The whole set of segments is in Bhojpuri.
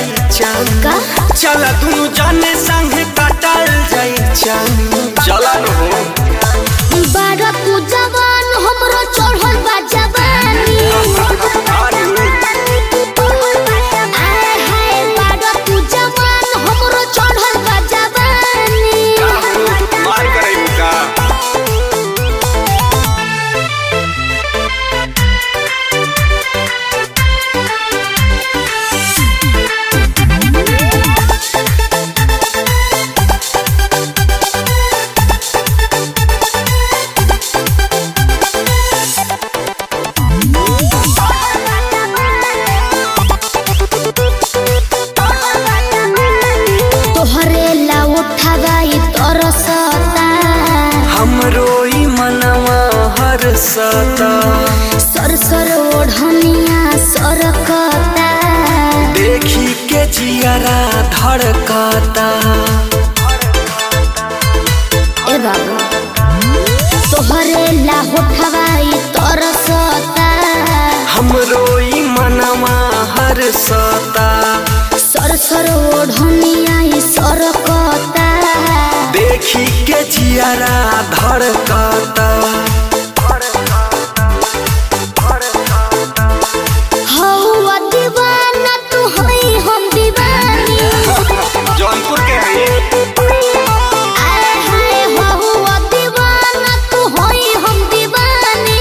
जाई चान का? चला दुनु जाने संगे काटल जाई चान चला न हो बारह तू जवान हमरो चढ़ल बा जवानी आय हाय बारह तू जवान हमरो चढ़ल बा जवानी मार करे का तोहरे ला उठावाई तरसता हमरो ई मनवा हर सता सर सर ओढ़निया सरकता देखी के जियरा धड़कता ए बाबू तोहरे ला उठावाई तरसता हमरो ई मनवा हर सता सर सर ओढ़निया ई सरकता देखी के जियरा धड़कता हौवा दीवाना तू हई हम दीवानी जौनपुर के है आय हाय हौवा दीवाना तू हई हम दीवानी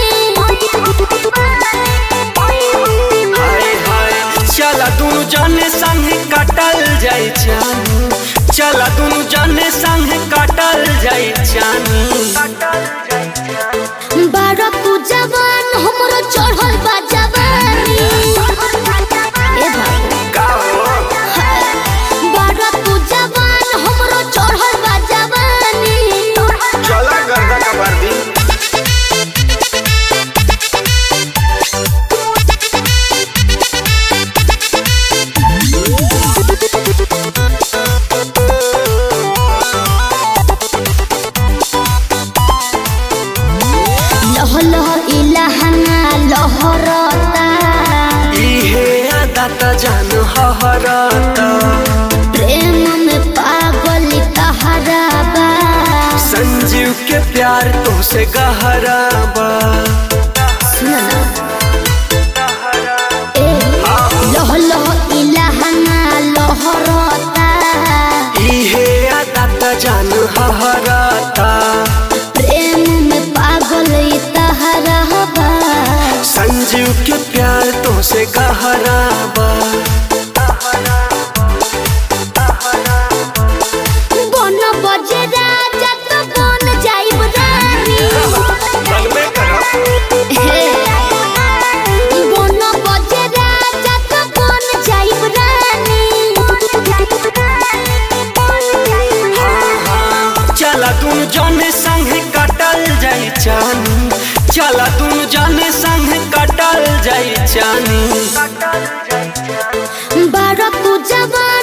हाय हाय चला दुनु जाने संगे काटल जाई चानी चला दुनु जाने संगे काटल जाई चानी बारह तू जवान हमरो चढ़ल बा जवानी ए बाबू का हो बारह तू जवान हमरो चढ़ल बा जवानी चला गर्दा का वर्दी लह लह इलाहना लहरता इहे आदत जान हहरता प्रेम में पागल कहरा बा संजीव के प्यार तुमसे गहरा बा सुन ना ए लह लह इलाहना लहरता इहे आदत जान हहरता प्रेम में पागल कहरा बा संजीव के प्यार तुमसे गहरा बा बन बजे राजा तो बन जाइब रानी हे बन बजे राजा तो बन जाइब रानी चला तुम जाने संगे काटल जाई चानी चला तुम जाने संगे काटल जाई चानी बारह तू जवान